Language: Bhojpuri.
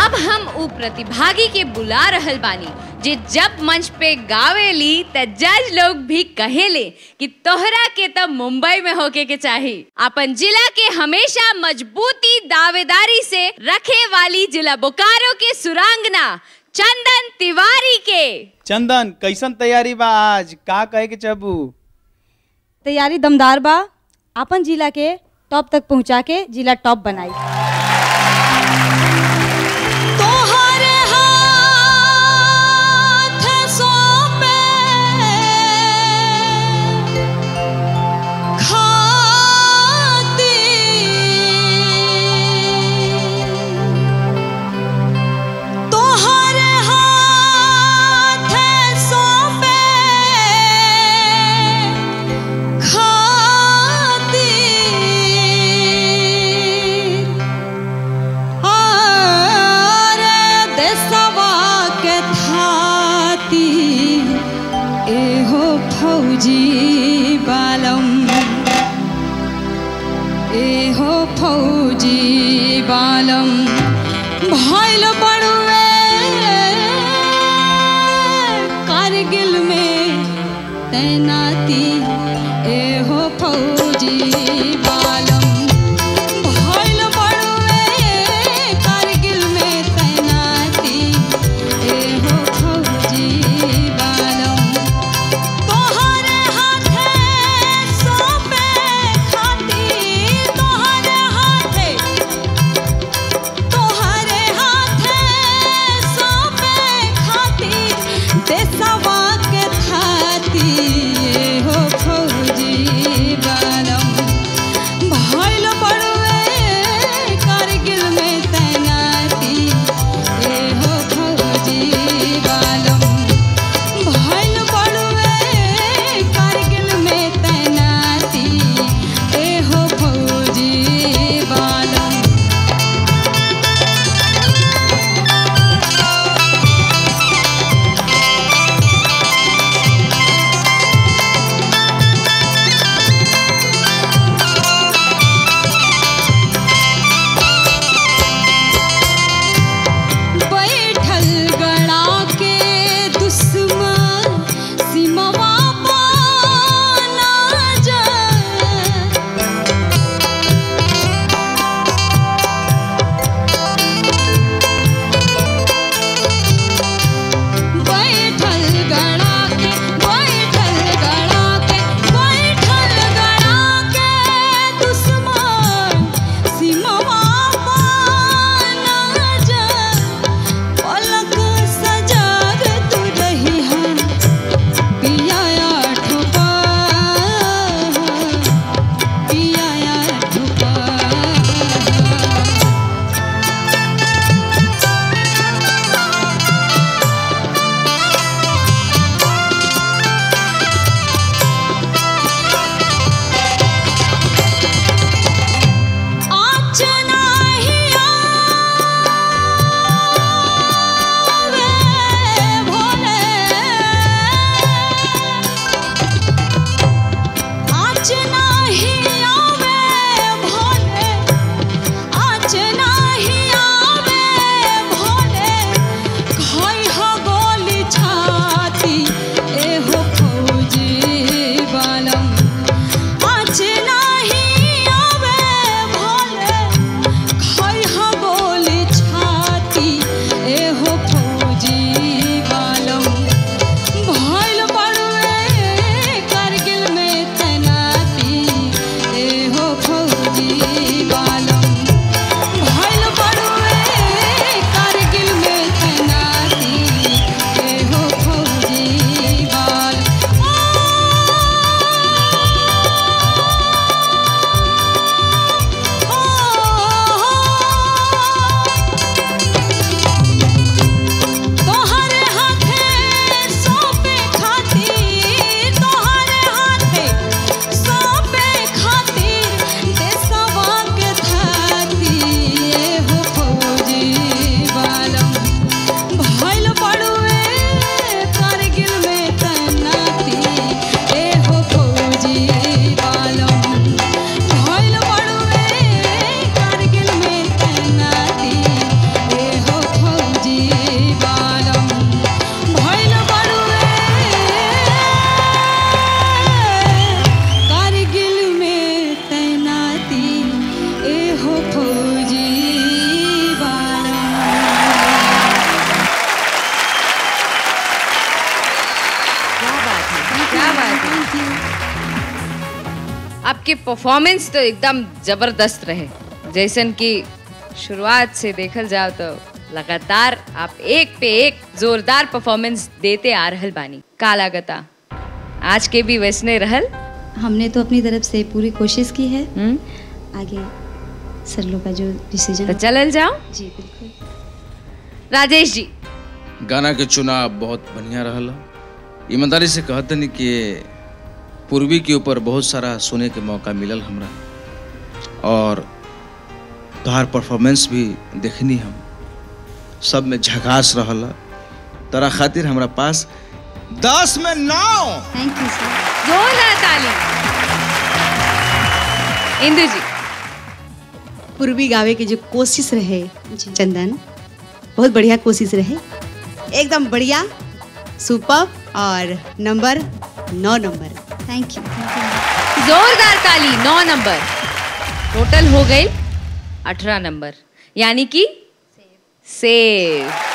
अब हम उ प्रतिभागी के बुला रहल बानी जे जब मंच पे गावेली त जज लोग भी कहेले कि तोहरा के तब मुंबई में होके के चाही अपन जिला के हमेशा मजबूती दावेदारी से रखे वाली जिला बोकारो के सुरांगना चंदन तिवारी के चंदन कैसन तैयारी बा आज का कहे के चाहबू तैयारी दमदार बा अपन जिला के टॉप तक पहुंचा के जिला टॉप बनाई तोहरे हाथ सौंपे खाती तोहरे हाथ सौंपे खाती आरे देशवा के थाती एहो फौजी बालम एहो फौजी बालम भइल बड़ुए कारगिल में तैनाती एहो फौजी बालम भइल बड़ुए कारगिल में तैनाती एहो फौजी बालम तोहरे हाथे सौंपे खाती तोहरे हाथे तोहरे हाथे आपके परफॉर्मेंस तो एकदम जबरदस्त रहे जैसन कि शुरुआत से देखल जाओ तो लगातार आप एक पे एक जोरदार परफॉर्मेंस देते आ रहल बानी का लागता आज के भी वैसने रहल हमने तो अपनी तरफ से पूरी कोशिश की है हम्म? आगे सर लोग का जो डिसीजन तो चलल जाओ जी बिल्कुल राजेश जी गाना के चुनाव बहुत बढ़िया रहल ईमानदारी से कहते नहीं कि पूर्वी के ऊपर बहुत सारा सुने के मौका मिलल हमरा और तोहार परफॉर्मेंस भी देखनी हम सब में झकास रहल तोरा खातिर हमरा पास दस में नौ थैंक यू सर जोरदार ताली इंदु जी पूर्वी गावे के जो कोशिश रहे जी। चंदन बहुत बढ़िया कोशिश रहे एकदम बढ़िया सुपर और नंबर नौ नंबर थैंक यू जोरदार ताली नौ नंबर टोटल हो गई अठारह नंबर यानी कि सेव